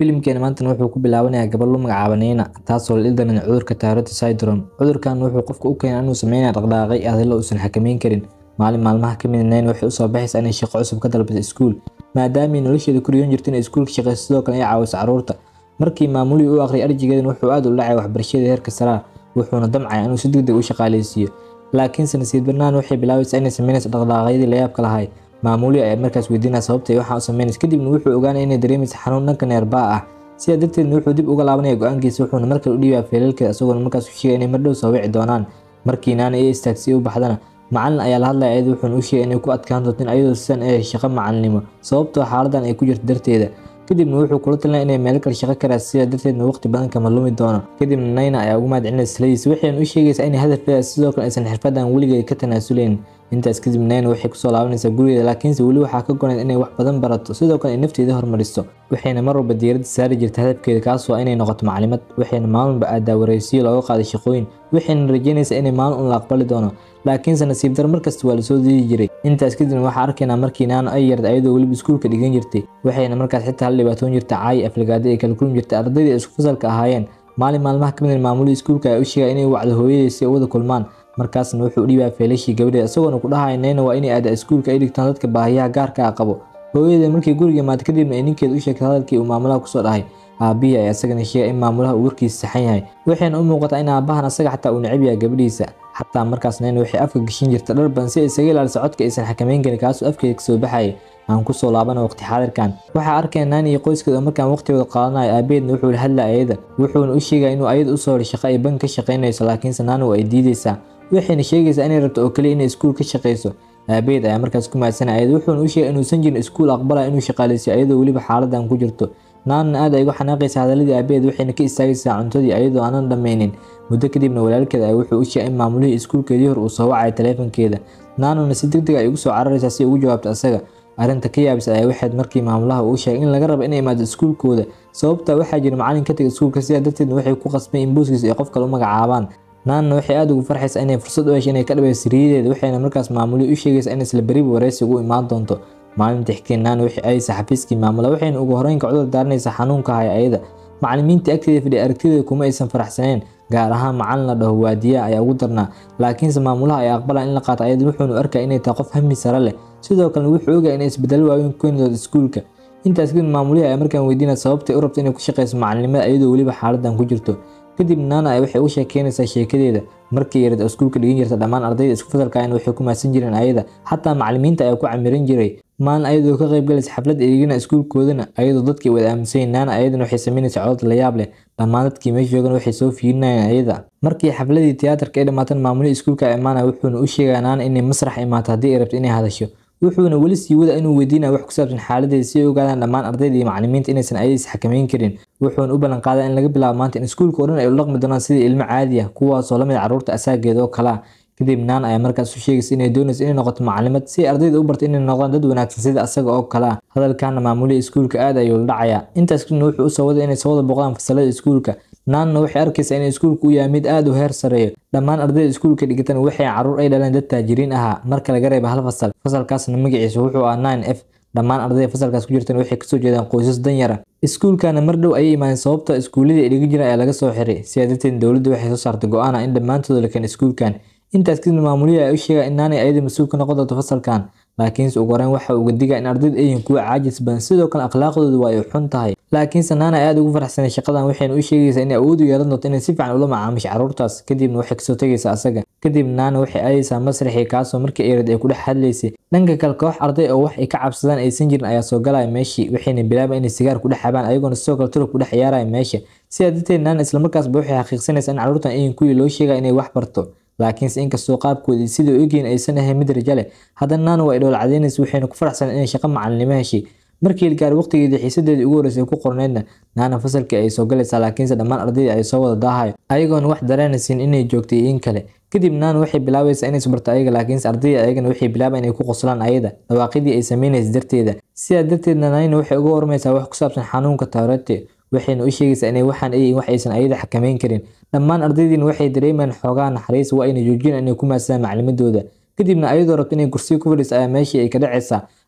filimkeena maantana wuxuu ku bilaabanayaa gabar lu magacaaba Nina taasoo la ildaran cudurka Tourette syndrome cudurkan wuxuu qofka u keenaa inuu sameeyo dhaqdhaqaaqyo adilo uusan xakameyn karin maalin maalmaha ka mid Nina waxay u soo baxaysaa inay shaqo cusub ka dalbato iskuul maadaama ay nolosheeda ku riyoon jirtay inay iskuulka shaqeyso sidoo kale ay caawiso carruurta markii maamulihii u aqriyay arjigeedan wuxuu aad u dhacay waxbarashada heerka sare wuxuuna damcaya inuu si degdeg u shaqaaleysiiyo laakiinse nasiib darnaan waxay bilaabaysaa inay sameynayso dhaqdhaqaaqyadii la yaabka lahay maamulihii ayaa markaas weydiinaya sababta ay waxaan u sameynayso kadibna wuxuu ogaanaya inay dareemayso xanuun dhanka neerbaa ah sidaa darteedna wuxuu dib uga laabanaya go-aankiisa wuxuuna markale u dhiibaya feelalkeeda isagoona markaas u sheegay inay mardhow soo wici doonaan markii naana iyo istaagsi u baxdana macalin ayaa la hadlaya ayada wuxuuna u sheegay inay ku adkaan doonto in ayadoo sidan ay shaqo macalinimo sababtoo xaaladan ay ku jirto darteeda kadibna wuxuu kula talinaya inay meel kale shaqo karaas sidaa darteedna waqti badan kama lumi doono kadibna nayna ayaa ugu mahadcelinaysa siladiisa waxayna u sheegaysaa inay hadafkeeda sidoo kale aysan xirfadan weligeed ka tanaasuleyn intaas kadib nayna waxay kusoo laabanaysaa gurigeeda laakiinse weli waxaa ka gonayd inay wax badan barato sidoo kale ay nafteeda hormariso waxayna mar walba diiradda saari jirta hadafkeeda kaasoo inay noqoto maclimad waxayna maalinba aadaa wareysiyo looga qaaday shaqooyin waxayna rajeynaysaa inay maalin un la aqbali doono laakiinse nasiib dar markasta waa lasoo diidi jiray intaas kadibna waxaa arkaynaa markii naano ay yarda ayadoo weliba iskuulka dhigan jirtay waxayna markaas xitaa la dhibaatoon jirta caayi aflagaada ay kala kulmi jirtay ardaydii ay isku fasalka ahaayeen maalin maalmaha kamid maamulihii iskuulka ayaa u sheegay inay wacdo hooyadii si ay u wada kulmaan markaasna wuxuu u dhiibaya feelashii gabadheeda isagoona ku dhahaya nayna waa inay aada iskuulka ay dhigtaan dadka baahiyaha gaarka ah qabo hooyadeeda markii guriga maata kadibna ay ninkeeda u sheegtay hadalkii uu maamulaha kusoo dhahay aabbihi ayaa isagana sheegay in maamulaha uu warkiisa saxan yahay waxayna u muuqataa in aabbahan asaga xataa uu necab yahay gabadhiisa xataa markaas nayna waxay afka gashin jirta dhar badan si ay isaga ilaaliso codka aysan xakameyn karin kaasoo afkeeda kasoo baxayay aan kusoo laabana waqti xaadirkan waxaa arkaya naani iyo qoyskeeda oo markaan waqtigooda qaadanayo aabeedna wuxuu la hadlaya ayada wuxuuna u sheegaya inuu ayada usoo hor shaqo ay bank ka shaqaynayso laakiinse naani waa ay diidaysaa waxayna sheegaysaa inay rabto oo kaliya inay iskuul ka shaqayso aabeed ayaa markaas ku mahadsanaya ayada wuxuuna u sheegay inuusan jirin iskuul aqbalaya inuu shaqaaleysiyo ayadoo weliba xaaladan ku jirto naanna aad ay uga xanaaqaysa hadaladii aabeed waxayna ka istaagaysaa cuntadii ayadoo aanan dhammaynin muddo kadibna walaalkeeda ay wuxuu u sheegay in maamulihii iskuulkeedii hor uu soo wacayo taleefankeeda naanuna si deg deg ay ugu soo cararaysaa si ay ugu jawaabto asaga arrinta ka yaabisa ayaa waxayd markii maamulaha uu sheegay in laga rabo inay imaado iskuulkooda sababtaa waxaa jira macalin ka taga iskuulka sidaa darteedna waxay ku qasbeen in booskiisa ay qof kale u magacaabaan naanna waxay aada ugu farxaysaa inay fursad u heshay inay ka dhabayso riyadeeda waxayna markaas maamulihii u sheegaysaa in isla beriba wareysi ugu imaan doonto maalinta xigteen naana waxay aadaysaa xafiiskii maamula waxayna ugu horeynka cudur daaranaysaa xanuunka haya ayada macalimiinta agteeda fadhiya aragtideeda kuma aysan faraxsaneen gaar ahaan macalin la dhaho waadiyaha ayaa ugu darnaa laakiinse maamulaha ayaa aqbalaya in la qaato ayada wuxuuna arkaya inay tahay qof hami sare leh sidoo kalena wuxuu ogaya inay isbedelo waaweyn ku keeni doonto iskuulka intaas kadib maamulihii ayaa markaan weydiinaya sababtay u rabto inay ku shaqeyso macalinimada iyadoo weliba xaaladan ku jirto kadib naana ay waxay u sheekeynaysaa sheekadeeda markii yarad iskuulka dhigan jirta dhammaan ardayda isku fasalkaayna waxay ku mahadsan jireen ayada xataa macalimiinta ayaa ku camiran jiray maalin ayadoo ka qayb galaysa xaflad eegina iskuulkoodana ayadoo dadkii wada aaminsayin naana ayadana waxay sameynaysaa codod la yaab leh dhammaan dadkii meesha joogana waxay soo fiirinayeen ayada markii xafladii tiyaatarka ay dhammaatan maamulihii iskuulka imaanaya wuxuuna u sheegaya naana inay masrax imaato haddii ay rabto inay hadasho wuxuuna weli sii wada inuu weydiinaya wax ku saabsan xaaladeeda si ay ogaadaan dhammaan ardayda iyo macalimiinta inaysan ayadiis xakameyn karin wuxuuna u ballan qaaday in laga bilaabo maanta in iskuulka oo dhan ay u dhaqmi doonaan sidii ilmo caadi ah kuwaasoo lamid carruurta asaageeda oo kale ah kadib naan ayaa markaas u sheegaysa inay doonayso inay noqoto macalimad si ay ardayda u barto inay noqdaan dad wanaagsan sida asaga oo kale ah hadalkaana maamulihii iskuulka aad ayuu la dhacayaa intaas kadibna wuxuu usoo waday inay soo wada boqdaan fasalada iskuulka naanna waxay arkaysaa in iskuulka uu yahay mid aad u heer sareeyo dhammaan ardayda iskuulka dhigatan waxay carruur ay dhaleen dad taajiriin ahaa marka laga reeba hal fasal fasalkaasna magaciisa wuxuu ahaa nine f dhammaan ardayda fasalkaas ku jirtan waxay kasoo jeedaan qoysas danyara iskuulkana mar dhow ayay imaadeen sababta iskuuladii ay dhigan jireen ayaa laga soo xiray sidaa darteed dowladda waxay soo saartay go-aan ah in dhammaantooda la keeno iskuulkan intaas kadibna maamulihii ayaa u sheegaya in naanay ayada mas-uul ka noqon doonto fasalkan laakiinse ugu horeyn waxa uga digaa in ardayda ay yihiin kuwa caajis badan sidoo kale akhlaaqdooda waa ay xun tahay laakiinse naana ay aad ugu faraxsanay shaqadan waxayna u sheegaysaa inay awood u yeelan doonto inay si fiican ula macaamisho carruurtaas kadibna waxay kasoo tegaysaa asaga kadib naana waxay aadaysaa masraxii kaasoo markii eerad ay ku dhex hadlaysay dhanka kale koox arday oo wax ay ka cabsadaan aysan jirin ayaa soo galaya meeshii waxayna bilaaba inay sigaar ku dhex xabaan ayagoona sidoo kale turub ku dhex ciyaaraya meesha sidaa darteed naana islamarkaasba waxay xaqiiqsanaysaa in carruurtan ayin kuwii loo sheegaya inay wax barto laakiinse inkastoo qaabkoodii sidai u egyihin aysan ahayn mid rajo leh haddana naana waa ay dhowl cadaynaysa waxayna ku faraxsan inay shaqo macalinimo heshay markii la gaaray waqtigeedii xiisadeedii ugu horreysay ku qorneydna naana fasalkii ay soo galaysaa laakiinse dhammaan ardaydii ay soo wada daahayo ayagoona wax dareenaysin inay joogtay in kale kadib naana waxay bilaabaysaa inay isbarto ayaga laakiinse ardayda ayagana waxay bilaabaan inay ku qoslaan ayada dhawaaqidii ay sameynaysa darteeda sidaa darteedna naana waxay uga warmaysaa wax ku saabsan xanuunka taarate waxayna u sheegaysaa inay waxaan ay wax aysan ayada xakameyn karin dhammaan ardaydiina waxay dareemayaan xoogaa naxariis waa ayna joojiyaan inay ku maadsadaan maclimadooda kadibna ayadoo rabto inay kursiga ku fadhiiso ayaa meeshii ay ka dhacaysaa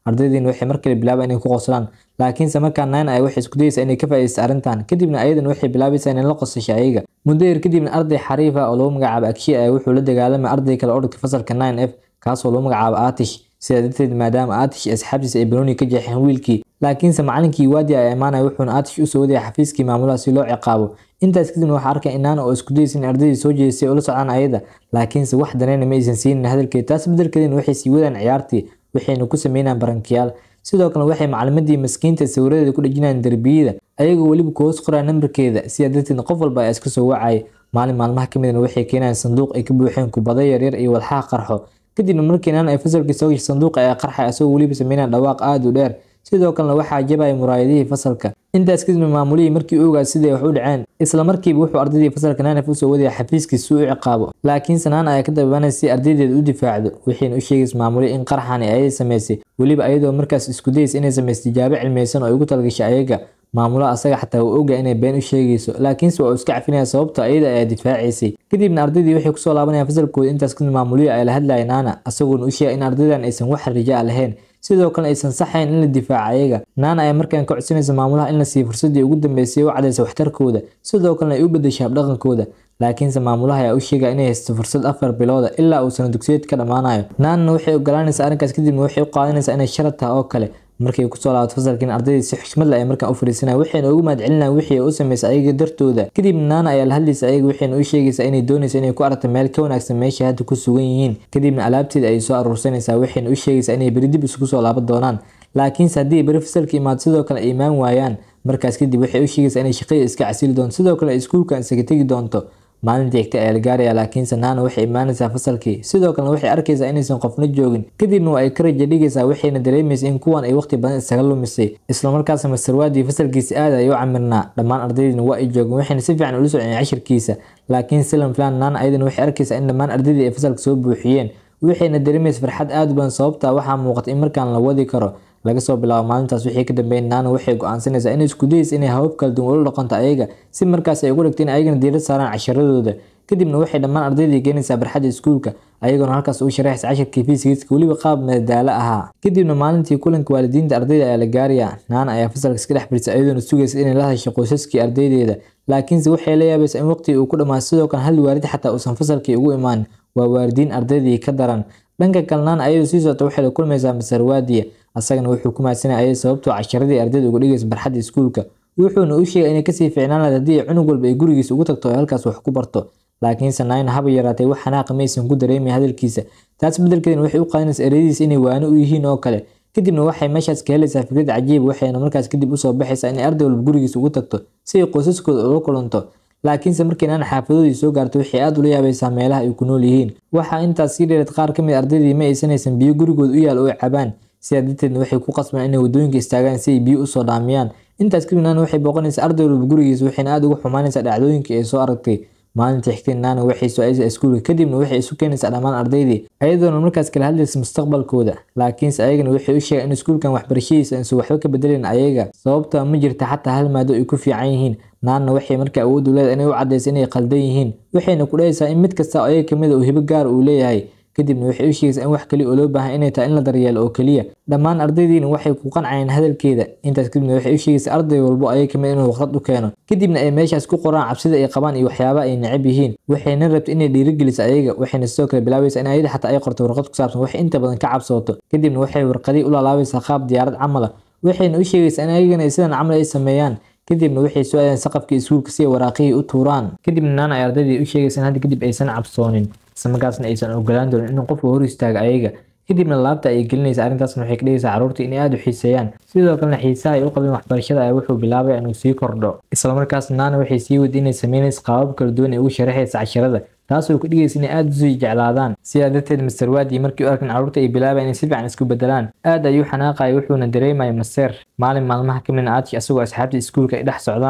ardaydiina waxay mar kale bilaabaan inay ku qoslaan laakiinse markaa nine ay waxay isku dayeysa inay ka faa'iidaysto arrintan kadibna ayadan waxay bilaabaysaa inay la qosasho ayaga muddo yar kadibna arday xariif ah oo lagu magacaabo akshiya ah wuxuu la dagaalamay arday kale oo dhigtay fasalka nine f kaasoo lagu magacaabo aatish sidaa darteed maadaama aatish iyo asxaabtiisa ay banooni ka jeexeen wiilkii laakiinse macalinkii waadi ay imaanaya wuxuuna aatish usoo wadaya xafiiskii maamulaha si loo ciqaabo intaas kadibna waxaa arkay inaana oo isku dayeysa in ardaydii soo jeedisay oo la socdaan ayada laakiinse wax danayna ma aysan siinin hadalkeed taas bedelkeedina waxay sii wadaan ciyaartii waxayna ku sameynayaan barankiyaal sidoo kale waxay macalimadii maskiinta sawiradeeda ku dhejinayaan derbiyada ayagoo weliba ku hoos qoraya nambarkeeda sidaa darteed qof walba ayaa iska soo wacaya maalin maalmaha ka midna waxay keenayaan sanduuq ay ka buuxeen kubado yaryar iyo walxaha qarxo kadibna markii naan ay fasalkii soo gashay sanduuqa ee qarxay asagoo weliba sameynaya dhawaaq aada u dheer sidoo kalena waxaa jabaya muraayadihii fasalka intaas kadibna maamulihii markii u ogaa siday wax u dhaceen isla markiiba wuxuu ardaydii fasalka naanaf usoo wadaya xafiiskiis si u ciqaabo laakiinse naan ayaa ka dababanaysa si ardaydeeda u difaacdo waxayna u sheegaysa maamulihii in qarxani ayay samaysay weliba ayadoo markaas isku dayaysa inay samaysa tijaabo cilmiyeysan oo ay ugu talgashay ayaga maamulaha asaga xataa uu ogaa inay been u sheegayso laakiinse waa uu iska cafinaya sababta ayada ayaa difaacaysay kadibna ardaydii waxay kusoo laabanayaan fasalkooda intaas kadib maamulihii ay la hadlaya naana asagoona u sheega in ardaydan aysan wax rija lahayn sidoo kale aysan saxayn in la difaaca ayaga naana ayaa markaan ka codsanaysa maamulaha in la siiyo fursadii ugu dambeysay u cadaysa waxtarkooda sidoo kalena ay u bedeshay habdhaqankooda laakiinse maamulaha ayaa u sheegaya inay haysto fursad afar bilooda ilaa uu sana dugsiyeed ka dhammaanayo naanana waxay ogolaanaysaa arrinkaas kadibna waxay u qaadanaysaa inay sharad tahay oo kale markay kusoo laabato fasalkiin ardaydii si xushmad leh ay markaan u fariisanaya waxayna ugu mahadcelinayaan wixii ay u samaysay ayaga dartooda kadibna naana ayaa la hadlaysa ayaga waxayna u sheegaysaa inay doonaysa inay ku aragto meel ka wanaagsan meesha hadda ku sugan yihiin kadibna alaabteeda ay soo aruursanaysaa waxayna u sheegaysaa inay beri dib isugu soo laaban doonaan laakiinse haddii beri fasalka imaado sidoo kale ay imaan waayaan markaas kadib waxay u sheegaysaa inay shaqada iska casili doonto sidoo kale ay iskuulkan isaga tegi doonto maalintii xigta ayaa la gaaraya laakiinse naana waxay imaanaysaa fasalkii sidoo kalena waxay arkaysaa inaysan qofna joogin kadibna waa ay ka raja dhigaysaa waxayna dareemaysa in kuwan ay waqti badan isaga lumisay islamarkaasna mastarwaadii fasalkiisa aad ay u camirnaa dhammaan ardaydiina waa ay joogeen waxayna si fiican ula socdeen cashirkiisa laakiin silan filan naana ayadana waxay arkaysaa in dhammaan ardaydii ay fasalka soo buuxiyeen waxayna dareemaysa farxad aad u badan sababta waxaa muuqata in markaan la wadi karo laga soo bilaabo maalintaas wixii ka dambeeyay naana waxay go-aansanaysaa inay isku dayaysa inay habab kala duwan ula dhaqanto ayaga si markaas ay ugu dhigto in ayagana diirad saaraan casharadooda kadibna waxay dhammaan ardaydii keenaysaa barxadda iskuulka ayagoona halkaas uu sharaxaysa cashirkii fiisigiiska weliba qaab madadaalo ahaa kadibna maalintii kulanka waalidiinta ardayda ayaa la gaaraya naana ayaa fasalka iska dhex fadhisa ayadoona sugaysa inay la hadasho qoysaskii ardaydeeda laakiinse waxay la yaabaysaa in waqtigii uu ku dhammaado sidoo kale hal waalid xataa uusan fasalkii ugu imaan waa waalidiin ardaydii ka daran dhanka kale naana ayadoo sii socota waxay la kulmaysaa masarwaadiya asagana wuxuu ku mahadsanaya ayada sababtoo casharadii ardayda uga dhigaysa barxadda iskuulka wuxuuna u sheegay inay kasii fiicnaan lahayd haddii cunug walba ay gurigiisa ugu tagto oo halkaas wax ku barto laakiinse naina haba yaraatay wax xanaaqa maysan ku dareemay hadalkiisa taas bedelkeedna waxay u qaadanaysa ereyadiisa inay waano u yihiin oo kale kadibna waxay meeshaas ka helaysaa fikrad cajiib waxayna markaas kadib usoo baxaysaa inay arday walba gurigiisa ugu tagto si ay qoysaskooda ula kulanto laakiinse markii naana xaafadoodii soo gaarto waxay aad ula yaabaysaa meelaha ay ku nool yihiin waxaa intaas sii dheereed qaar ka mid ardaydii ma aysanaysan biyo gurigooda u yaal oo ay cabaan sidaa darteedna waxay ku qasbaan inay wadooyinka istaagaan si ay biyo usoo dhaamiyaan intaas kadib naana waxay booqanaysaa arday walba gurigiisa waxayna aad uga xumaanaysaa dhacdooyinkii ay soo aragtay maalintii xigtay naana waxay soo-aaysa iskuulka kadibna waxay isu keenaysaa dhammaan ardaydii ayadoona markaas kala hadlaysa mustaqbalkooda laakiinse ayagana waxay u sheegaan in iskuulkan waxbarashadiisa aysan waxba ka bedelin ayaga sababta ma jirta xataa hal maado ay ku fiican yihiin naanna waxay markaa awood u leedahay inay u cadaysa inay qaldan yihiin waxayna ku dhahaysaa in mid kasta oo ayaga kamid a uu hibo gaar uu leeyahay kadibna waxay u sheegaysaa in wax kaliya oo loo baahan inay tahay in la daryeelo oo keliya dhammaan ardaydiina waxay ku qancayeen hadalkeeda intaas kadibna waxay u sheegaysaa arday walbo ayaga kamid inuu waqrad u keeno kadibna ay meeshaas ku qoraan cabsida ay qabaan iyo waxyaabaha ay necab yihiin waxayna rabta inay dhiirigeliso ayaga waxayna sidoo kale bilaabaysaa in ayada xataa ay qorto warqad ku saabsan wax inta badan ka cabsooto kadibna waxay warqadii u laalaabaysaa qaab diyaarad camal ah waxayna u sheegaysaa in ayagana ay sidan camal ay sameeyaan kadibna waxay soo aadeen saqafkii iskuulka si ay waraaqihii u tuuraan kadibna naana ay ardaydii u sheegaysa in hadda kadib aysan cabsoonin isla markaasna aysan ogolaan doonin inuu qofku hor istaago ayaga kadibna laabta ay gelinaysa arrintaasna waxay ka dhigaysaa carruurta inay aada u xiiseeyaan sidoo kalena xiisaha ay u qabeen waxbarashada ayaa wuxuu bilaabaya inuu sii kordho islamarkaas naana waxay sii wadi inay sameynaysa qaabab kala duwan ay ugu sharaxaysa casharada taasoo ka dhigaysa inay aada usii jeclaadaan sidaa darteed master waadi markii u arkan carruurta ay bilaabayan inay si fiican isku bedelaan aad ayuu xanaaqaya wuxuuna dareemaya maseer maalin maalmaha ka midna aadki asagoo asxaabtii iskuulka ay dhex socdaan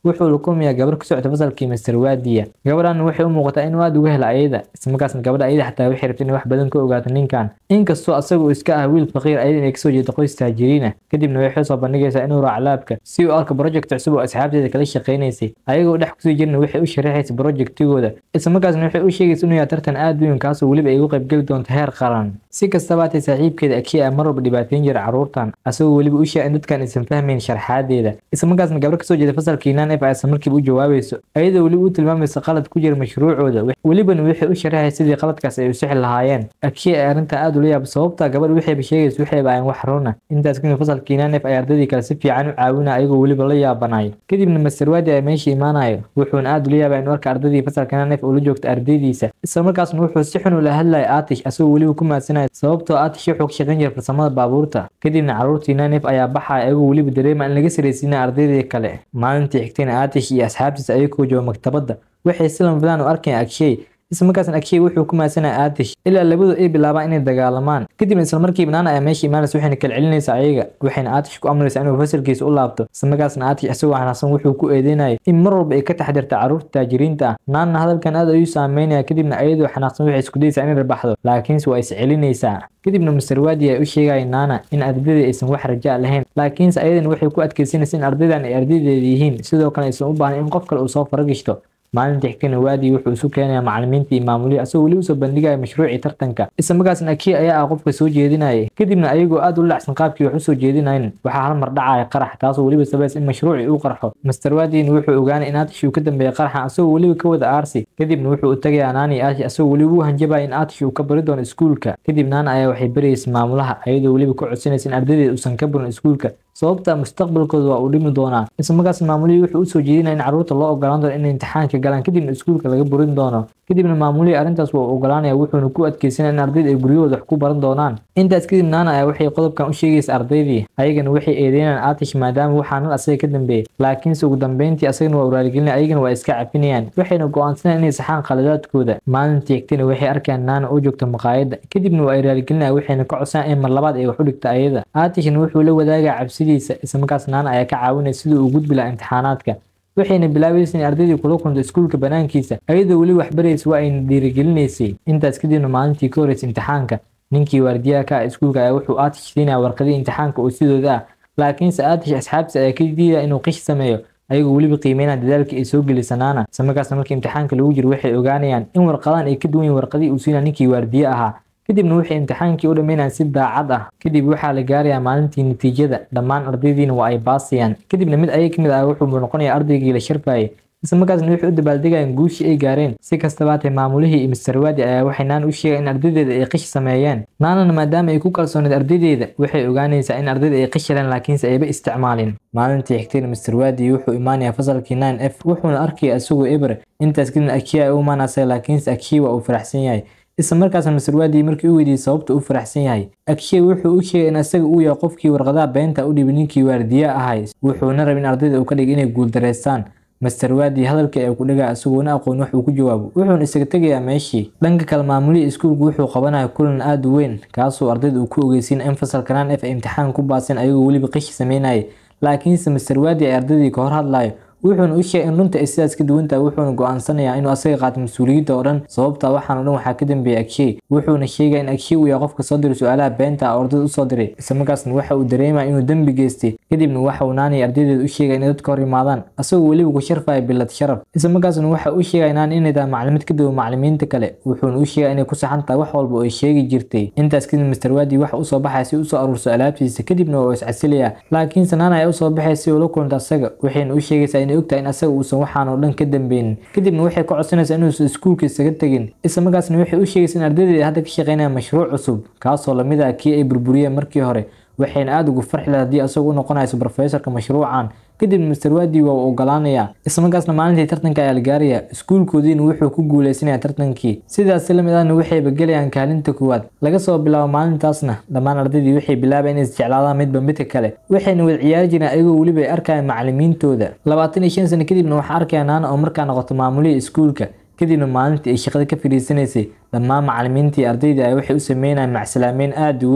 wuxuu la kulmayaa gabar ku socota fasalkii master waadiya gabadhan waxay u muuqataa inuu aad uga hela ayada islamarkaasna gabadha ayada xataa waxay rabtay inay wax badan ka ogaato ninkan inkastoo asaga uu iska ah wiil faqiir ayada inay kasoo jeedo qoys taajiriin ah kadibna waxay soo bandhigaysaa inuu raaco laabka si uu arko project cusub oo asxaabteeda kala shaqaynaysay ayagoo dhex kusii jirna waxay u sharaxaysa projectigooda islamarkaasna waxay u sheegaysa inuu yahay tartan aad weyn kaasoo weliba ay uga qaybgeli doonto heer qaran si kastaba haatee saaxiibkeeda akiya mar walba dhibaateyn jira carruurtan asagoo weliba u sheega in dadkan aysan fahmayn sharxaadeeda islamarkaasna gabar kasoo jeeda fasalkii naan f aysan markiiba u jawaabayso ayadoo weliba u tilmaamaysa qalad ku jira mashruucooda welibana waxay u sharaxaysa sidii qaladkaas ay u sixi lahaayeen akiya ay arrintan aad ula yaaba sababta gabadh waxayba sheegaysa waxayba ayan wax runa intaas kadib fasalkii naan f ay ardadii kale si fiican u caawinaya ayagoo weliba la yaabanayo kadibna master waadi ay meesha imaanayo wuxuuna aad ula yaabaa inuu arka ardadii fasalka naan f ula joogta ardaydiisa islamarkaasna wuxuu si xun ula hadlaya aatish asagoo weliba ku maadsanayo sababtoo aatish wuxuu ka shaqayn jira farsamada baabuurta kadibna carruurtii naan f ayaa baxaya ayagoo weliba dareema in laga saraysiinaya ardaydii kale maalintii xigtayna aatish iyo asxaabtiisa ayagoo jooga maktabadda waxay si lama filaan u arkayaan agshay islamarkaasna agshay wuxuu ku maadsanaya aatish ilaa labadu ay bilaabaan inay dagaalamaan kadibna islamarkiiba naana ayaa meesha imaanaysa waxayna kala celinaysaa ayaga waxayna aatish ku amraysaa inuu fasalkiisa u laabto islamarkaasna aatish isagoo xanaaqsan wuxuu ku eedeynayay in mar walba ay ka taxdirta carruurta taajiriinta ah naanna hadalkan aad ayuu saameynaya kadibna ayadoo xanaaqsan waxay isku dayaysaa inay rabaxdo laakiinse waa is celinaysaa kadibna master waadi ay u sheegaya naana in ardayda aysan wax raja lahayn laakiinse ayadan waxay ku adkaysanaysa in ardaydan ay ardaydeeda yihiin sidoo kale aysan u baahnayn in qof kale uu soo faragishto maalintii xigtayna waadi wuxuu isu keenaya macallimiintii iyo maamulihii asagoo weli usoo bandhigaya mashruucii tartanka islamarkaasna akiya ayaa ah qofka soo jeedinayay kadibna ayagoo aad u lacsan qaabkii wax usoo jeedinayn waxaa hal mar dhacaya qarax taasoo weliba sabays in mashruucii uu qarxo master waadiina wuxuu ogaanay in aatish uu ka dambeeyay qaraxan asagoo weliba ka wada aarsi kadibna wuxuu u tagayaa naani aatish asagoo weliba u hanjabaya in aatish uu ka bari doono iskuulka kadib naana ayaa waxay baraysa maamulaha ayadoo weliba ka codsanaysa in ardaydeeda uusan ka barin iskuulka sababta mustaqbalkooda waa uu dhimi doonaa islamarkaas maamulihii wuxuu usoo jeedinaya in carruurta loo ogolaan doono inay imtixaanka galaan kadibna iskuulka laga burin doono kadibna maamulihii arrintaas waa uu ogolaanaya wuxuuna ku adkeysanaya in ardayda ay guryahooda wax ku baran doonaan intaas kadib naana ayaa waxay qodobkan u sheegaysa ardaydii ayagana waxay eedeynayaan aatish maadaama waxaanan asaga ka dambeeyey laakiinse ugu dambeyntii asagana waa uraaligelinaya ayagana waa iska cafinayaan waxayna go'aansanayaan inay saxaan qaladaadkooda maalintii xigtayna waxay arkayaan naana oo joogta maqaayadda kadibna waa ay raaligelinaya waxayna ka codsanayaan in mar labaad ay wax u dhigta ayada aatishna wuxuu la wadaagaya cabsidiisa islamarkaas naana ayaa ka caawinaya sidii uu gudbi lahaa imtixaanaadka waxayna bilaabaysa in ardaydii kula kunto iskuulka banaankiisa ayadoo weli wax baraysa waa ayna dhiirigelinaysay intaas kadibna maalintii ka horreysay imtixaanka ninkii waardiyaha ka ah iskuulka ayaa wuxuu aatish siinaya warqadii imtixaanka oo sidooda ah laakiinse aatish asxaabtiisa ayaa ka diidaya inuu qish sameeyo ayagoo weliba qiimeynaya dadaalkii ay soo gelisanaana islamarkaasna markii imtixaanka lagu jiro waxay ogaanayaan in warqadan ay ka duwan yihin warqadii uu siinaya ninkii waardiye ahaa kadibna waxay imtixaankii u dhammeynayaan si daacad ah kadib waxaa la gaarayaa maalintii natiijada dhammaan ardaydiina waa ay baasayaan kadibna mid ayaga ka mid ah wuxuu noqonayaa ardaygii la sharfayay islamarkaasna waxay u dabaaldegayaan guushii ay gaareen si kastaba hatee maamulihii iyo mister waadi ayaa waxay naana u sheegaan in ardaydeeda ay qish sameeyeen naanana maadaama ay ku kalsooneed ardaydeeda waxay ogaanaysaa in ardayda ay qish heleen laakiinse ayba isticmaalin maalintii xigtayna mister waadi wuxuu imaanayaa fasalkii nine f wuxuuna arkaya isagoo eber intaas kadibna akiya ay u imaanaysa laakiinse akiya waa uu faraxsan yahay isla markaasna master waadi markii u weydiiyey sababta u faraxsan yahay akshay wuxuu u sheegay in asaga uu yahay qofkii warqadaha beenta u dhibay ninkii waardiye ahay wuxuuna rabay in ardayda uu ka dhigay inay guuldareystaan master waadi hadalkii ay ku dhagaa isagoona aqoon wax uu ku jawaabo wuxuuna isaga tegayaa meeshii dhanka kale maamulihii iskuulku wuxuu qabanaya kulan aad u weyn kaasoo ardayda uu ku ogeysiin in fasalka naan f ay imtixaan ku baaseen ayagoo weliba qishi sameynayay laakiinse master waadi ay ardaydii ka hor hadlayo wuxuuna u sheegay in runta ay sidaas ka duwan tahay wuxuuna go'aansanayaa inuu asaga qaato mas-uuliyadda oo dhan sababta waxaan oo dhan waxaa ka dambeeyay agshay wuxuuna sheegaya in agshay uu yahay qofka soo diray su-aalaha beenta ah oo ardayda usoo diray islamarkaasna waxa uu dareemaya inuu dembi geystay kadibna waxa uu naani ardaydeeda u sheegaya inay dadka hor yimaadaan asagoo weliba ku sharfaya bilad sharaf islamarkaasna waxa uu sheegaya naani inay tahay maclimid ka duwan maclimiinta kale wuxuuna u sheegaya inay ku saxan tahay wax walba oo ay sheegi jirtay intaas kadib master waadi waxa usoo baxaya si usoo aruurso alaabtiisa kadibna waa iscasilaya laakiinse naana ayaa usoo baxaya si ula kulanta asaga waxayna u sheegaysaa inay ogtahay in asaga uusan waxaan oo dhan ka dambeynin kadibna waxay ka codsanaysaa inuusan iskuulka isaga tegin islamarkaasna waxay u sheegaysaa in ardaydeeda hadda ka shaqeynayaan mashruuc cusub kaasoo lamid ah kii ay burburiyeen markii hore waxayna aada ugu farxi lahayd haddii asagu u noqonayso brofesorka mashruucan kadibna master waadi waa uu ogolaanayaa islamarkaasna maalintii tartanka ayaa la gaaraya iskuulkoodiina wuxuu ku guuleysanaya tartankii sidaas la mid ahna waxayba gelayaan kaalinta koowaad laga soo bilaabo maalintaasna dhammaan ardaydii waxay bilaabayan inay isjeclaadaan midba midka kale waxayna wada ciyaari jireen ayagoo weliba ay arkayaan macalimiintooda labaatan iyo shan sano kadibna waxaa arkaya naana oo markaa noqoto maamulihii iskuulka kadibna maalintii ay shaqada ka fadhiisanaysay dhammaan macalimiintii ardayda ay waxay u sameynayaan macsalaameyn aada u weyn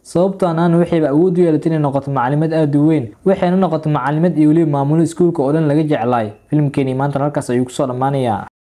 sababtoo anaana waxayba awood u yeelatay inay noqoto macalimad aada u weyn waxayna noqotay macalimad iyo weliba maamulo iskuulka oo dhan laga jeclaay filimkeenii maantana halkaas ayuu kusoo dhammaanayaa